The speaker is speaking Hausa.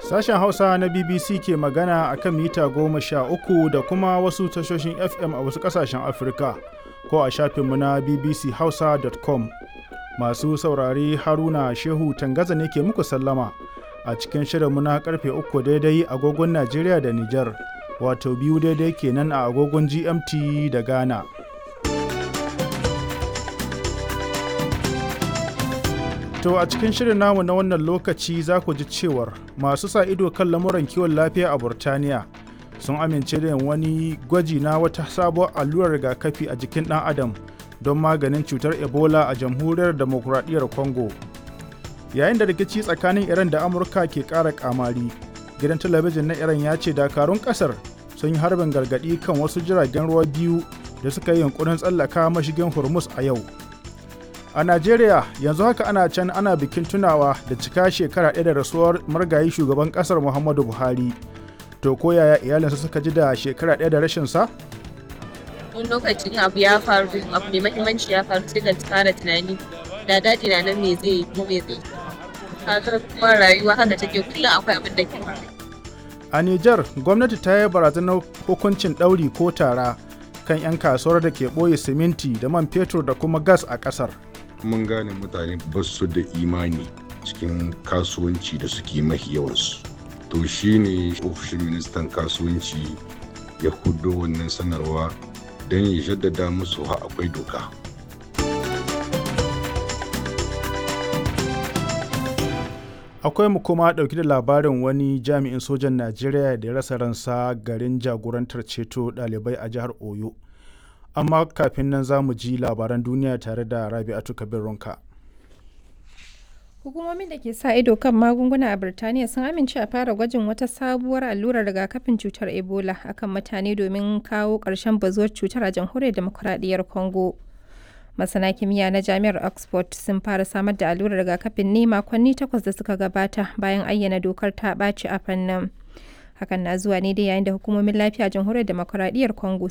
Sashen Hausa na BBC ke magana a kan mita goma sha uku da kuma wasu tashoshin FM a wasu ƙasashen Afirka ko a shafinmu na bbchausa.com. Masu saurare Haruna Shehu Tangaza ne ke muku sallama a cikin shirinmu na karfe uku daidai agogon Najeriya da Nijar, wato biyu daidai kenan a agogon GMT da Ghana. To a cikin shirin namu na wannan lokaci za ku ji cewar masu sa ido kan lamuran kiwon lafiya a Burtaniya sun amince da wani gwaji na wata sabuwar allurar rigakafi a jikin ɗan adam don maganin cutar Ebola a jamhuriyar demokuraɗiyyar Congo. Yayin da rikici tsakanin Iran da Amurka ke ƙara ƙamari, gidan talabijin na Iran ya ce dakarun ƙasar sun yi harbin gargaɗi kan wasu jiragen ruwa biyu da suka yi yunkurin tsallaka mashigin Hormuz a yau. A Najeriya yanzu haka ana can ana bikin tunawa da cika shekara ɗaya da rasuwar margayi shugaban ƙasar Muhammadu Buhari. To ko yaya iyalinsa suka ji da shekara ɗaya da rashin sa? Wani lokacin abu ya faru abu mai mahimmanci ya faru sai ka fara tunani da daɗi na nan me zai yi ko me zai kaga kuma rayuwa haka take kullum akwai abin da ke A Nijar gwamnati ta yi barazanar hukuncin ɗauri ko tara kan 'yan kasuwar da ke ɓoye siminti da man fetur da kuma gas a ƙasar. mun gane mutane ba su da imani cikin kasuwanci da suke mahi yawansu to shine ofishin ministan kasuwanci ya hudo wannan sanarwa don ya jaddada musu ha akwai doka Akwai mu kuma ɗauki da labarin wani jami'in sojan Najeriya da ya rasa ransa garin jagorantar ceto ɗalibai a jihar Oyo. amma kafin nan za mu ji labaran duniya tare da rabi'atu kabir ronka hukumomin da ke sa ido kan magunguna a birtaniya sun amince a fara gwajin wata sabuwar allurar rigakafin cutar ebola akan mutane domin kawo ƙarshen bazuwar cutar a jamhuriyar demokuraɗiyyar congo masana kimiyya na jami'ar oxford sun fara samar da allurar rigakafin ne makonni takwas da suka gabata bayan ayyana dokar ta ɓaci a fannin hakan na zuwa ne dai yayin da hukumomin lafiya jamhuriyar demokuraɗiyyar congo